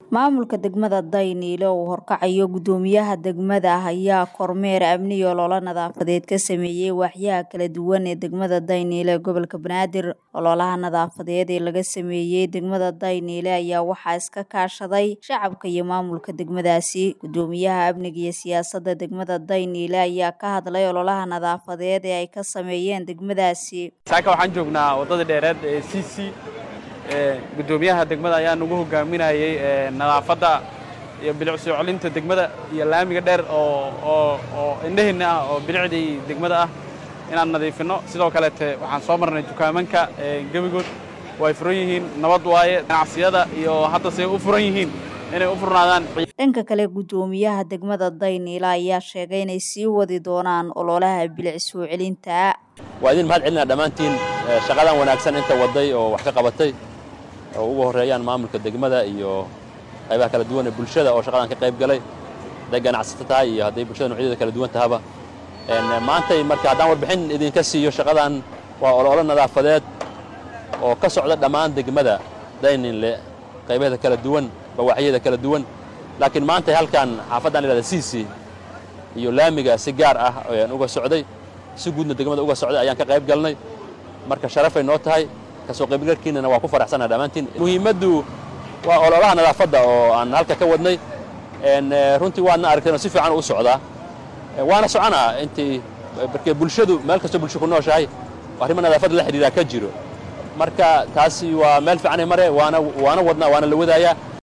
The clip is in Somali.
Maamulka degmada Daynile oo horkacayo gudoomiyaha degmada ayaa kormeer amni iyo olole nadaafadeed ka sameeyay waaxyaha kala duwan ee degmada Daynile ee gobolka Banaadir. Ololaha nadaafadeed ee laga sameeyay degmada Daynile ayaa waxaa iska kaashaday shacabka iyo maamulka degmadaasi. Gudoomiyaha amniga iyo siyaasadda degmada Daynile ayaa ka hadlay ololaha nadaafadeed ee ay ka sameeyeen degmadaasi. saaka waxaan joognaa waddada dheereed ee cc gudoomiyaha degmada ayaa nagu hogaaminayay nadaafadda iyo bilic soo celinta degmada iyo laamiga dheer oo oo oo indhaheenna ah oo bilicdii degmada ah inaan nadiifino sidoo kaleete waxaan soo marnay dukaamanka gebigood way furan yihiin nabad waaye ganacsiyada iyo hadda say u furan yihiin inay u furnaadaan dhanka kale gudoomiyaha degmada Daynile ayaa sheegay inay sii wadi doonaan ololaha bilic soo celinta waa idin mahad celinaa dhammaantiin shaqadan wanaagsan inta waday oo wax ka qabatay oo ugu horreeyaan maamulka degmada iyo qaybaha kala duwan ee bulshada oo shaqadan ka qayb galay hadday ganacsato tahay iyo hadday bulshada noocyadeeda kala duwan tahaba maantay marka haddaan warbixin idinka siiyo shaqadan waa ololo nadaafadeed oo ka socda dhammaan degmada Daynile qaybaheeda kala duwan bawaaxyada kala duwan laakiin maantay halkan xaafaddan la yidhahda Sisi iyo laamiga si gaar ah ayaan uga socday si guudna degmada uga socday ayaan ka qayb galnay marka sharafay noo tahay kasoo qaybgalkiinana waa ku faraxsanaha dhammaantiin muhiimaddu waa ololaha nadaafadda oo aan halka ka wadnay runtii waadna aragteen oo si fiican u socdaa waana soconaa intii markee bulshadu meel kastoo bulsho ku nooshahay arrimo nadaafadda la xidhiidhaa ka jiro marka taasi waa meel fiicanay mare waana waana wadnaa waana la wadaayaa